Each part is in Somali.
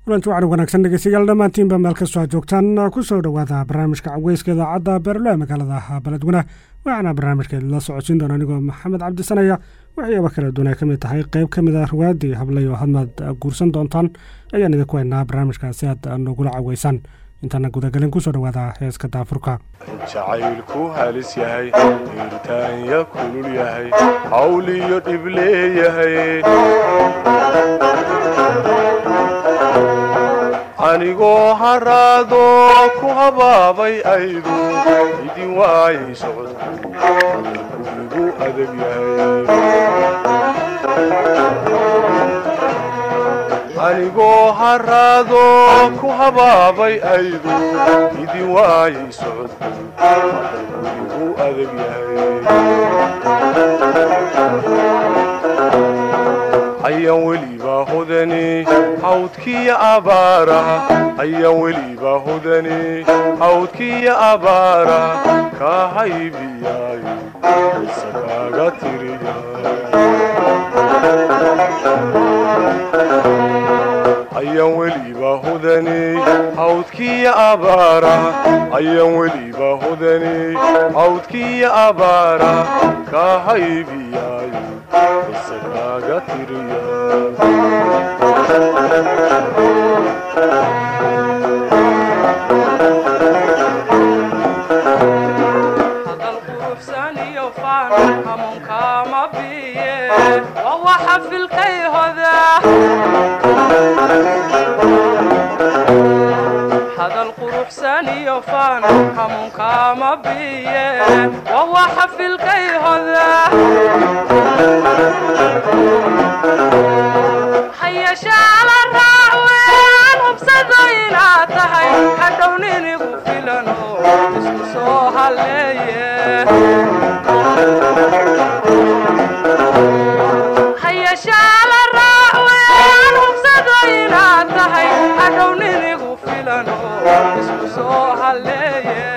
kulanti waxaan wanaagsan dhegeystayaal dhammaantiinba meel kastoo aad joogtaan kusoo dhowaada barnaamijka caweyska idaacadda beerlo ee magaalada beledweyne waxaana barnaamijka la socodsiin doona anigoo maxamed cabdisanaya waxyaaba kala duwan ay ka mid tahay qeyb ka mid a ruwaadii hablay oo hadmaad guursan doontaan ayaan idinku haynaa barnaamijka si aad nogula caweysaan intaana gudagelin kusoo dhowaada heeska daafurka jacaylku halis yahay hiirtaanya kulul yahay hawliyo dhib leeyahay anigoo haraado ku habaabay aydu idin waayay socodku igu adag yahay anigoo haraado ku habaabay aydu idin waayay socodku igu adag yahay ayaan welibaa hodani hawdkiya abaaraha ayaan welibaa hodani hawdkiya abaaraha kaa haybiyaayo isa kaaga tiriya ayaan welibaa hodani hawdkiya abaaraha ayaan welibaa hodani hawdkiya abaaraha kaa haybiyaayo isa kaaga tiriya hadal quruxsan iyo faan hamuunkaama biye waa waxa filkay hoda hadal quruxsan iyo faan hamuunkaama biye waa waxa filkay hoda hayashaala raacween hubsado inaad tahay hadhow ninigu filano isku soo halleeye hayashaala raacween hubsado inaad tahay hadhow ninigu filano isku soo halleeye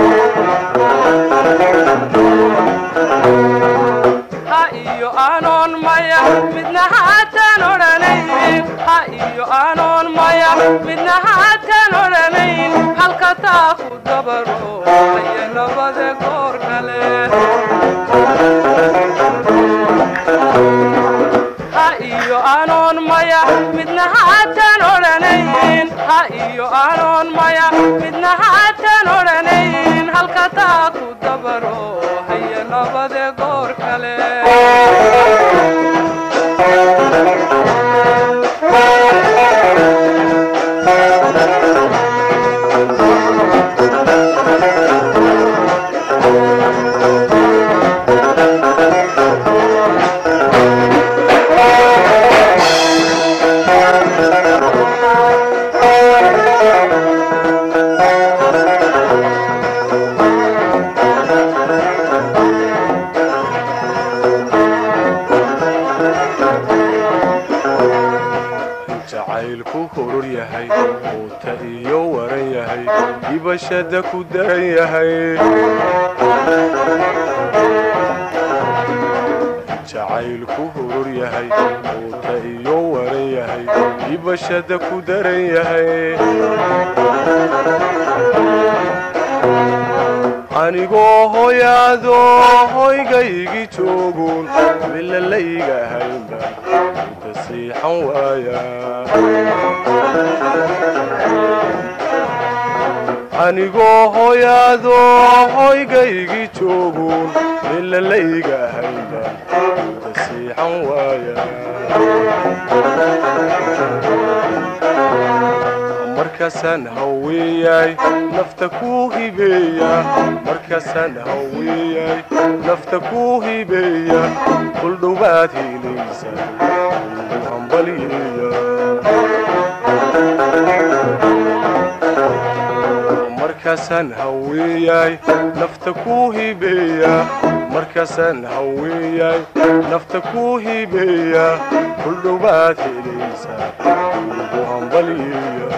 ha iyo anoon maya midna haatan odhanayn ha iyo anoon maya midna haatan odhanayn halka taa ku dabaro haya labada goor kale ha iyo anoon maya midna haatan odhanayn ha iyo anoon maya midna haatan odhanayn halka taa ku dabaro haya labada goor kale jacaylku horor yahay quuta iyo waran yahay dibashada ku daran yahay jacaylku horor yahay quuta iyo waran yahay dibashada ku daran yahay anigoo hoyaado hoygaygi joogun milalayga haynba inta siixan waaya anigoo hoyaado hoygaygi joogun milalayga haynba inta siixan waaya markaasaan haweeyay nafta kuu hibeeya markaasaan haweeyay nafta kuu hibeeya kuldhowaad helaysa ugu hambalyeeya markaasaan haweeyay nafta kuu hibeeya markaasaan haweeyay nafta kuu hibeeya kuldhowaad helaysa ugu hambalyeeya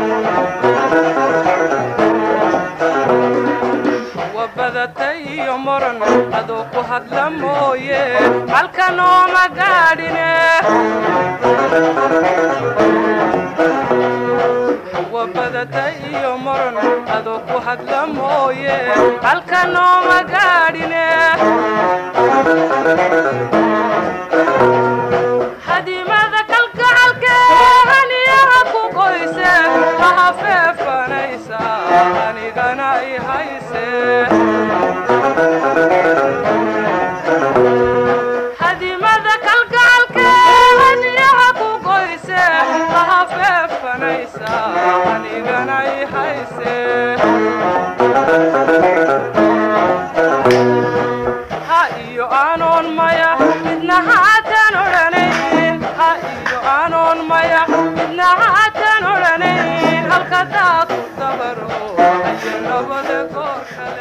wabadatay iyo moran adoo ku hadla mooye halka nooma gaadhine wa badata iyo moran adoo ku hadla mooye halka nooma gaadhine hadimada kalgacalkeeniyaha ku qoyse laha feefanaysa anigana i hayse hadimada kalgacalkeeniyaha ku qoyse laha feefanaysa anigana i hayse ha iyo aanoon maya midna haatan odhanayn ha iyo aanoon maya midna haatan odhanayn halka daad ku dabaro ayo labada goor kale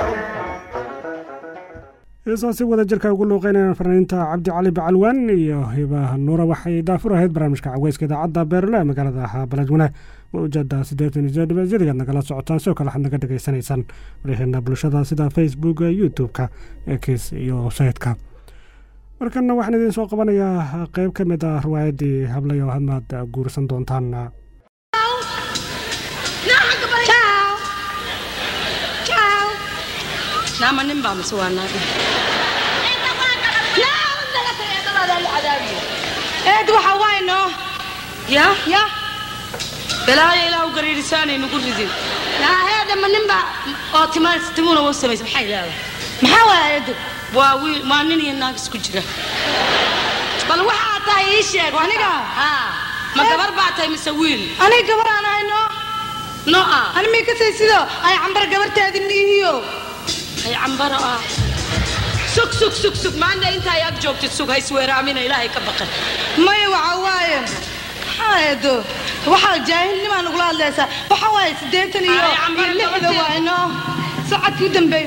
heesaasi wada jirka ugu luuqeynayaan fanaaniinta cabdi cali bacalwaan iyo hiba nuura waxay daafur ahayd barnaamijka caweyska idaacadda beerle ee magaalada baladweyne mawjada siddeetan iyo sideed dhibaasyadigaad nagala socotaan sidoo kale waxaad naga dhegaysanaysaan wariheena bulshada sida facebooka youtube-ka ekis iyo sayidka markana waxaan idiin soo qabanayaa qeyb ka mid ah riwaayaddii hablayo hadmaad guursan doontaan nama nin baa mise waa naagi eed waxa waay noo ya ya balaayo ilaa u gariirisaanay nagu ridin naaheeda ma ninba oo timaa timuna u samaysa maxay leedahay maxaa waaya eedu waa wiil waa nin iyo naag isku jira bal waxaa tahay ii sheeg aniga haa ma gabar baa tahay mise wiil aniga gabar aan ahay noo no ah ani mii ka say sido ay cambar gabartaadi niihiyo ay cambaro ah sug sug sug sug maanta inta ay ag joogtid sug haysweeraamina ilaahay ka baqan maya waxa waaye maxaa eedo waxaa jaahilnimaa nagula hadlaysaa waxa waaye siddeetan iyo Ay, cambar iyo lixda gabarteeda. waay noo sacadkii u dambeeyo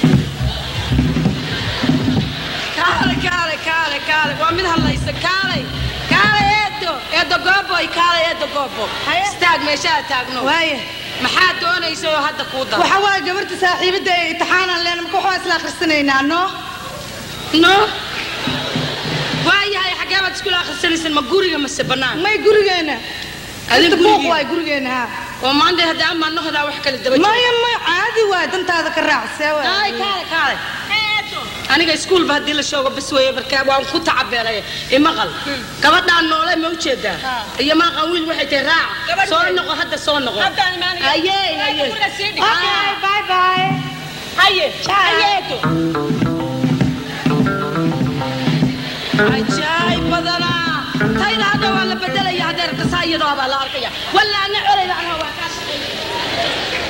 kaale kaale kaale kaale waa mid hadlaysa kaalay kaale eedo eedo gooboy kaale eedo goobo Haye. istaag meeshaa taagno waaye maxaa doonaysa oo hadda kuu dara waxa waaye gabarta saaxiibadda ee imtixaanaan leena marka waxaa isla akhrisanaynaa noo no waayahay xaggee baad iskula akhrisanaysan ma guriga mase bannaan may gurigeena Adin inta buuq gurigeena? waay gurigeena ha oo maanta hadda ama nohdaa wax kale daba jooga maya maya caadi waay dantaada ka raacsee kaale waay kaale kaale aniga iskuulba haddii la shoogo bas weeye marka waan ku tacabeelay imaqal gabadhaan noole ma ujeedaa iyo maaqan wiil waxay tahay raaca soo noqo hadda soo noqo haye haye okay bye bye haye Ciao. hayeeto ajaayib badanaa tayda hadda waa la bedelaya hadeer kasaa iyadoo baa la arkaya walla ana colayda anaa waa kaa shaqeeya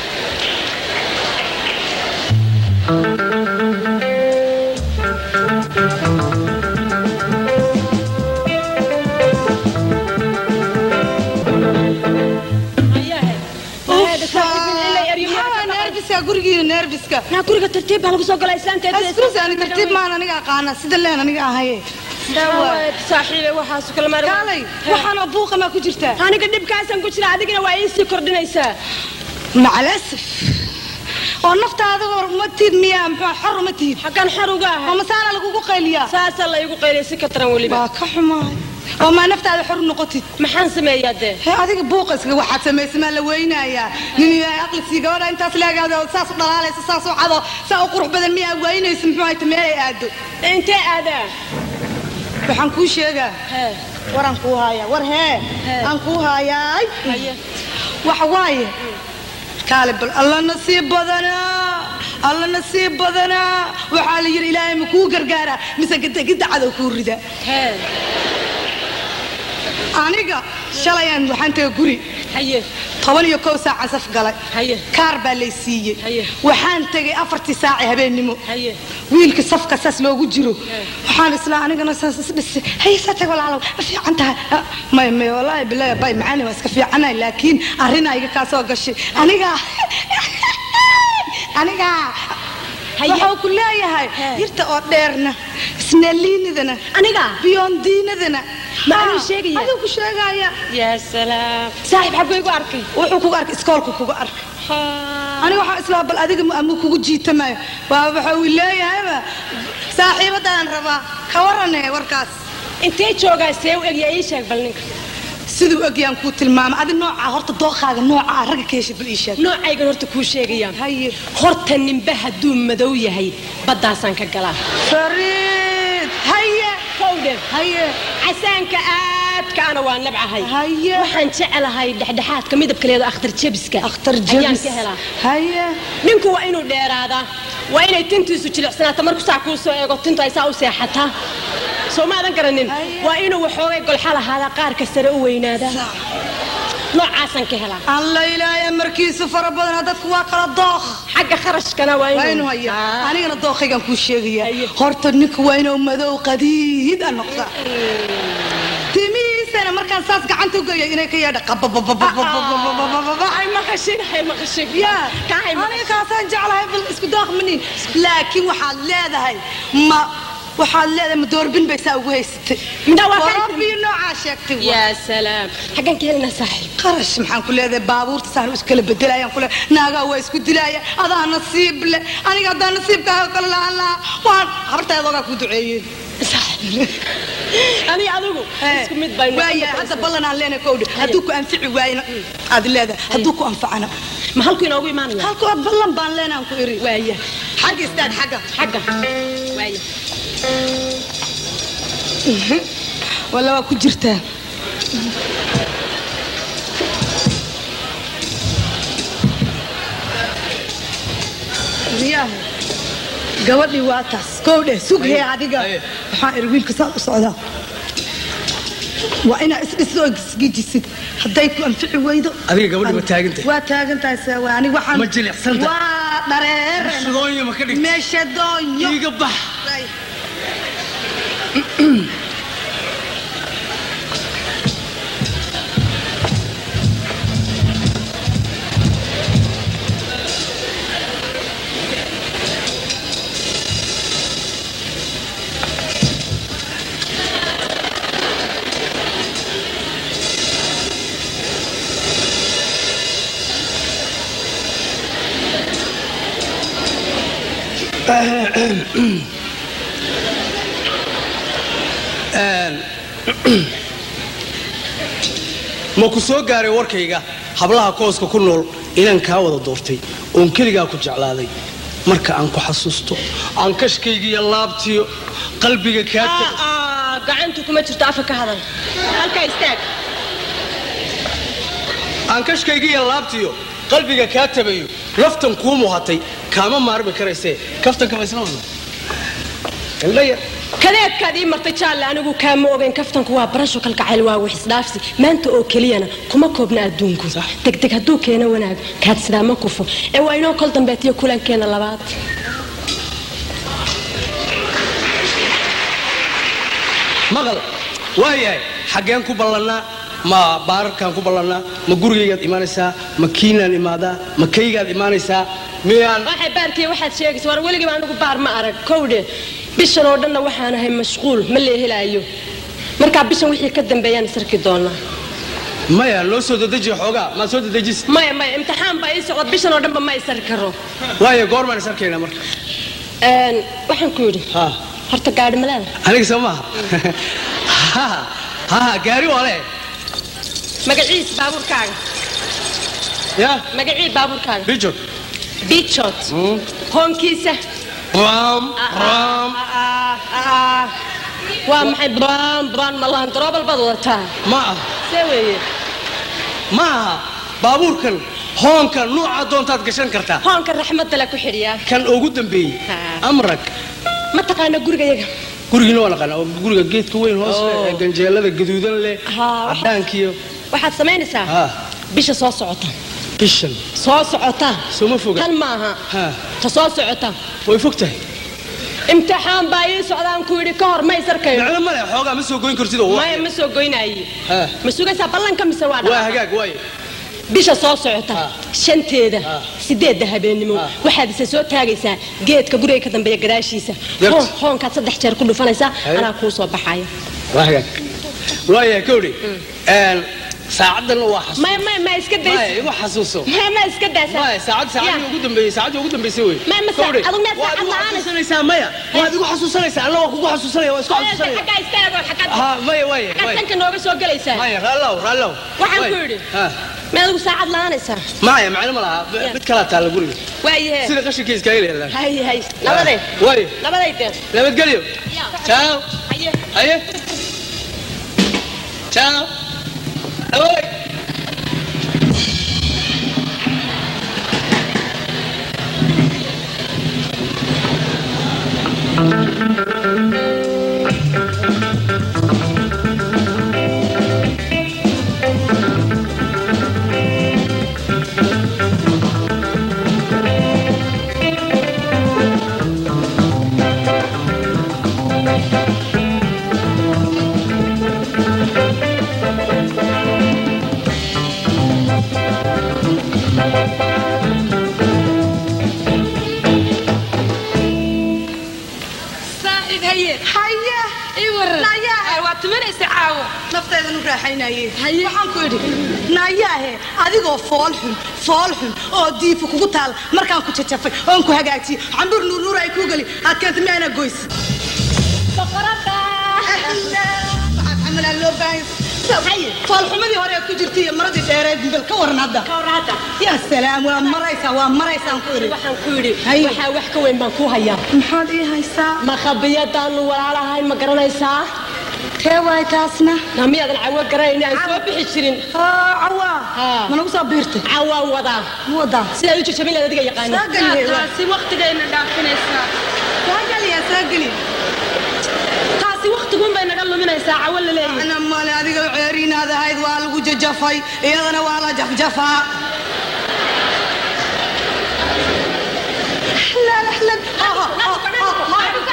maxaa nerviska gurigiina nerviska naa guriga tartiib baa lagu soo galaa islaanteeda askuris ani tartiib maan aniga aqaana sida leen aniga ahaye saaxiibe waxaas kala maar kaalay waxaanoo buuqa maa ku jirtaa aniga dhibkaasaan ku jira adigana waa ii sii kordhinaysaa macalasif oo naftaada hor uma tiid miyaa muxuu xor uma tiid xaggan xor uga oo ahay masaana lagugu qayliyaa saasaa la igu qaylay si ka taran weliba waa ka xumaay oo maa naftaada xor noqotid maxaan sameeyaa dee hee adiga buuqa iskaga waxaad samaysa maa la weynayaa nin ilaahay aqli sii gabadha intaas leegaado saas u dhalaalaysa saas u cado saa u qurux badan miyaa weynaysa muxuu hayta meelay aado intee aadaa waxaan kuu sheegaa hee waraan kuu haayaa war hee Hee. aan kuu haayaay haye waxa waaye kaale bal alla nasiib badanaa alla nasiib badanaa waxaa la yidhi ilaahay ma kuu gargaaraa mise gedegidda cadow kuu rida hee aniga shalayaan waxaan taga guri haye toban iyo kow saaca saf galay haye kaar baa lay siiyey Haye. waxaan tegay afartii saaci habeennimo haye wiilka safka saas loogu jiro waxaan islaa anigana saas isdhisay haye saa tag walaalow ma fiican tahay Ah, may may wallaahi bilaahi bay macaani waa iska fiicanahay laakiin arrinaa iga kaa soo gashay aniga aniga waxuu ku leeyahay Hee. yirta oo dheerna isnaliinidana aniga biyondiinadana macnuu sheegaya adigu ku sheegaya yaa salaam saaxiib xagguu igu arkay wuxuu kugu arkay iskoolku kugu arkay aniga waxaan islaa bal adiga ama kugu jiitamayo waa waxa uu leeyahayba saaxiibadaan rabaa ka warane warkaas intee joogaa see u egya ii sheeg bal ninka siduu egyaan kuu tilmaama adi noocaa horta dooqaaga noocaa ragga ka heshid bal ii sheeg noocaygan horta kuu sheegayaan haye horta ninba hadduu madow yahay baddaasaan ka galaa fariid haye kowdhe haye casaanka aadkaana waa nabcahay haye waxaan jecelahay dhexdhexaadka midabkaleeda akhtar jebiska akhtar ayaan jabis ka helaa haye ninku waa inuu dheeraadaa waa inay tintiisu jilicsanaato markuu saa kuu soo eego tintu ay saa u seexataa soo maadan garanin Haye. waa inuu waxoogay golxa lahaadaa qaarka sare u weynaadaa noocaasaan ka helaa alla ilaaya markiisu fara badana dadku waa kala dooq xagga kharashkana waa waa inuu inuu haya Ah. anigana dooqaygaan kuu sheegaya Haye. horta ninka waa inuu madow qadiid a noqda timihiisana markaan saas gacanta u geeyo inay ka yeedha qabababababababababa hay maqashin hay maqashin yaa kaa hay aniga kaasaan jeclahay bal isku daaqmanin laakiin waxaad leedahay ma waxaad leedahay ma doorbin bay saa ugu haysatay Midna waa ka warabiyo noocaa sheegtay waa. yaa salaam xaggan ka helinaa saaxiib qarash maxaan ku leedahay baabuurta saan is kala bedelayaan kule naagaa waa isku dilaya adaa nasiib le aniga haddaa nasiibkaaga kale lahaan lahaa waan habartaadoogaa ku duceeyeen aniga adigu isku mid baynu waaya hadda ballan aan leenahay kowdhe hadduu ku anfici waayna aad leedahay hadduu ku anfacana ma halku inoogu imaanaya halka ballan baan leenahan ku iri waaya xagga istaag xagga xagga waaya walla waa ku jirtaa riyaha gabadhii waa taas kowdhe sughee adiga waxaan iri wiilka saad u socdaa waa inaa isdhisoo isgijisid hadday ku anfici weydo Adiga gabadhi waa taagantahay. waa taagantahay sewa ani waxaan Ma jilicsantahay? waa dhareer Shadoonya ma ka dhigtay? meesha doonyo iiga bax ma ku soo gaaray warkayga hablaha kooska ku nool inaan kaa wada doortay oon keligaa ku jeclaaday marka aan ku xasuusto aan kashkaygiiyo laabtiyo qalbiga kaa tag aa gacantu kuma jirto afka ka hadal halkaa istaag aan kashkaygiiyo laabtiyo qalbiga kaa tabayo laftan kuu muhatay kaama maarmi karaysee kaftanka ma isla wadna indhaya kadeedkaad ii martay jaalle anigu kaama ogeyn kaftanku waa barasho kalgacayl waa wixisdhaafsi maanta oo keliyana kuma koobna adduunku degdeg hadduu keeno wanaag kaadsidaa ma kufo ee waa inoo kol dambeetiyo kulankeena labaad maqal waayahay xaggeen ku ballannaa ma baararkaan ku ballannaa ma gurigaygaad imaanaysaa ma kiinaan imaadaa ma kaygaad imaanaysaa miyaan waxay baarkiya waxaad sheegaysa war weligiiba anigu baar ma arag kowdhe bishan oo dhanna waxaan ahay mashquul ma leehelaayo markaa bishan wixii ka dambeeyaan isarki doonaa maya loo soo dadejiya xoogaa maad soo dadejis maya maya imtixaan baa ii socda bishan oo dhanba ma isari karo waayo goormaan is arkaynaa marka Een, waxaan ku yidhi ha horta gaadhi maleeda aniga soo maaha ha ha gaari waa le magaciis baabuurkaaga ya magacii baabuurkaaga bijot bichot hoonkiisa ram ram waa maxay braan braan malaan daroobal baad wadataa ma ah see weeye ma aha baabuurkan hoonka nuuca doontaad gashan kartaa hoonka raxmadda le ku xidhiyaa kan ugu dambeeyey Ha. amrag ma taqaana gurigayaga gurigiina waa naqaana oo guriga geedka weyn hoos leh Oh. ee ganjeelada gaduudan leh Ha, waxa- cadaankiyo waxaad samaynaysaa ha bisha soo socota bishan soo socota sooma foga tan maaha ha ta soo socota way fog tahay imtixaan baa ii socdaan ku yidhi ka hor ma isarkayo macno male xoogaa ma soo goyn kartid oo maya ma soo goynaaye Ha. ma sugaysaa ballanka mise waa waa dhaqaaq? hagaag waaye bisha soo socota Ha. shanteeda Ha. sideedda habeennimo Ha. waxaad isa soo taagaysaa geedka guriga ka dambeeya gadaashiisa Yarta. Hoon- hoonkaad saddex jeer ku dhufanaysaa Haye. anaa kuu soo baxaya waa hagaag waaya kowdhi saacaddan waa xasuus ma ma ma iska maya daysa igu xasuuso ma ma iska daysa maya saacad saacadii ugu dambeeyey saacadii ugu dambeysay wey Ma- ma saa- Kowdhi, adigu miyaad waad saacad igu la'aan? xasuusanaysaa maya waad igu xasuusanaysaa alla waa kugu xasuusanaya waa isku xasuusanaya xaggaa istaago xaggaad ha maya waaya xaggaad waaya tanka nooga soo gelaysaa maya raallow raallow Waxaan Waaya. ku yidhi. Ha. ma adigu saacad la'aanaysaa maya macno ma laha Ya. mid kalaa taalla guriga waayahe sida qashinka iskaga leedahay hay hay nabadee waaya nabaday dee nabadgelyo ciao haye haye ciao awoy saaxiib haye haya ii waran nayaahe waa tumanaysa caawo nafteedan u raaxaynaye waxaan ku idhi nayaahe adigoo fool xun fool xun oo diifu kugu taal markaan ku jajafay oon ku hagaajiyey cambuur nuurnuur ay kuu geli aad keenta miyaana goys foolxumadii hore aad ku jirtay iyo maradii dheereed bal ka waran hadda yaa salaam waa maraysaa waa maraysaan ku idhi waxaan ku yidhi Haye. waxaa wax ka weyn baan ku hayaa maxaad ii haysaa makhabiyadaanu walaalahay ma garanaysaa tee waay taasna na miyaadan cawo garanayn aan soo bixi jirin cawaa Haa. ma nagu soo biirtay cawaan wadaa ma wadaa sidaad u jajabin lahayd adiga yaqaana taasi waqtigayna dhaafinaysaa saagaliya saageli taasi waqtiguun bay naga luminaysaa cawo la leeyahay ana male adiga ceeriinaad ahayd waa lagu jajafay iyadana waa la jafjafaa Ahlan, ahlan. Ha, ha, ha, ha,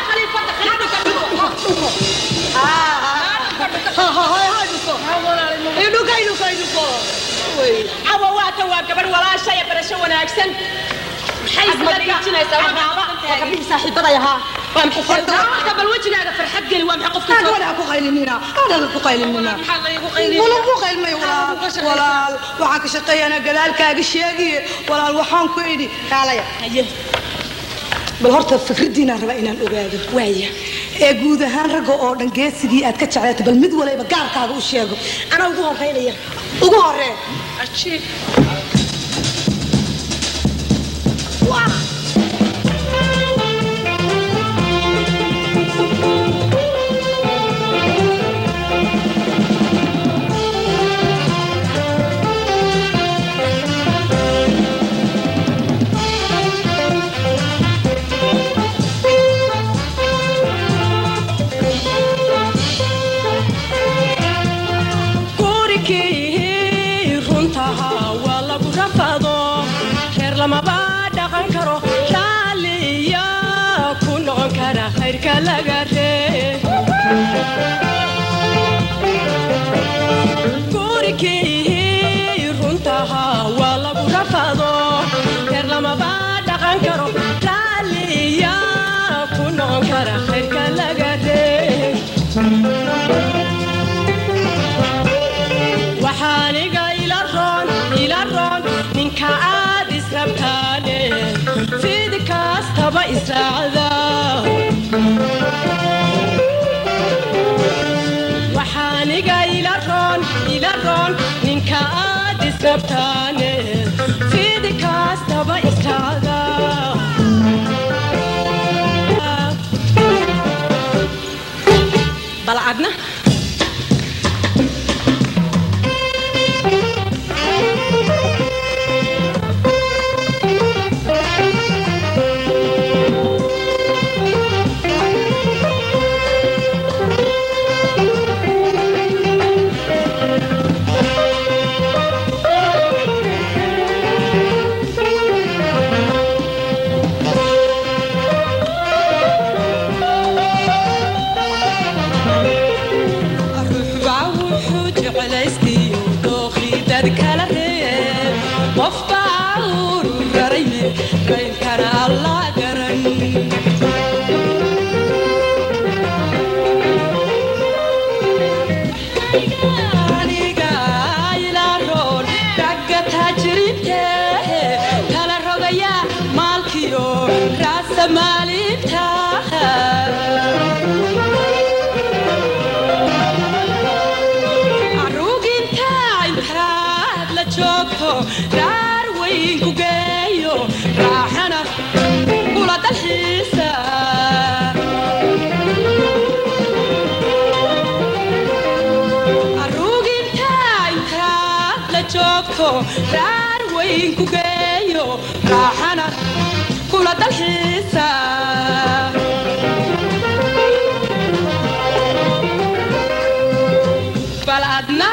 ha. Ha, ha, ha, ha, dhuko. Idhuko, idhuko, idhuko. Wey. cawo waata waa gabadh walaasha ee barasho wanaagsan maxay isla dhiijinaysaa gabdhihii saaxiibaday ahaa waa maxay Horta, bal wejigaaga farxad geli waa maxay qofka Aad walaal ku qaylinina, aad ku qaylinina. Walaal ku qaylmay walaal. Walaal, waxaan ka shaqeeyanaa gadaalkaaga sheegiye. Walaal, waxaan ku idhi, kaalaya. haye bal horta fikraddiinaan rabaa inaan ogaado waaya ee guud ahaan ragga oo dhan geesigii aad ka jeclaatay bal mid waliba gaarkaaga u sheego anaa ugu horeynaya ugu horee gurigii runtaha waa lagu rafado reer lamaba dhaqan karo raalliya ku noqon kara khayrka laga ree gurigii runtaha waa lagu rafado reer lamaba dhaqan karo raalliya ku noqon kara khayrka laga ree waxaaniga ila roon ila roon ninka aad israbtaane fidi kastaba israacda waxaaniga ila roon ila roon ninka aad israbtaane fidi kastaba israacda bal adna ruuxbaa wuxuu jeclaystiyo dookhii dad kala reeb qofbaa uru raraye qaynkana alla garan raasamaalinta aruginta intaad la joogto raar weyn ku geeyo raaxana kula dalxiisa aruginta intaad la joogto raar weyn ku geeyo raaxana kula dalxiisa bal adna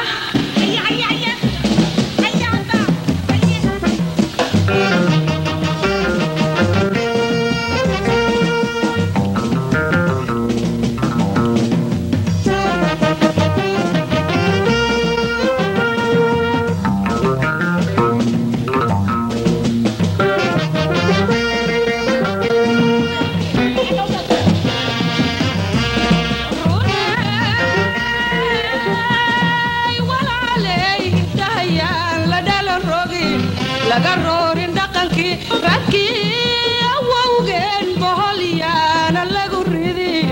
laga roorin dhaqankii radkii awowgeen boholyaana lagu ridin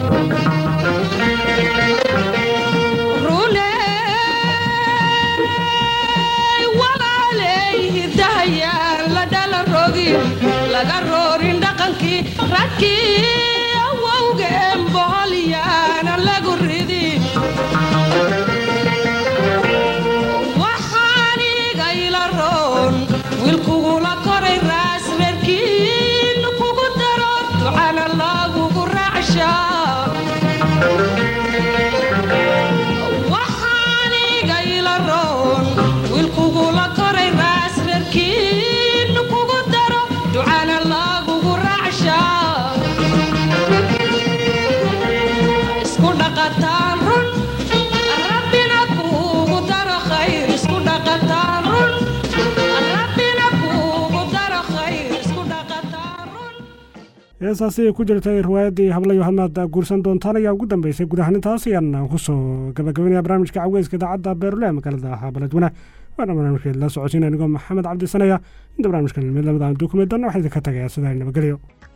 runey walaaley hidahayaan la dhala rogin laga roorin dhaqankii radkii awowgeen boholyaana lagu ridin waxaanigayla roon wiilkugula koray raas reerkiin kugu daro ducana lagugu raacshaa waxaanigayla roon wiilkugula koray raas reerkiin kugu daro ducana lagugu raacshaa isku dhaqataan run rabbina kuugu daro khayr isku dhaqataan run rabbina kuugu daro khayr isku dhaqataan run heesaasi ay ku jirtay riwaayaddii hablayo hadmaad guursan doontaan ayaa ugu dambeysay guud ahaan intaas ayaan kusoo gabagabaynaya barnaamijka caweyska idaacadda beerule magaalada beledweyne waana barnaamijkeed la socodsiin anigoo maxamed cabdisanaya inta barnaamijkan mid lamid aan dukumeedana waxaa idinka tagayaa sidaa nabadgelyo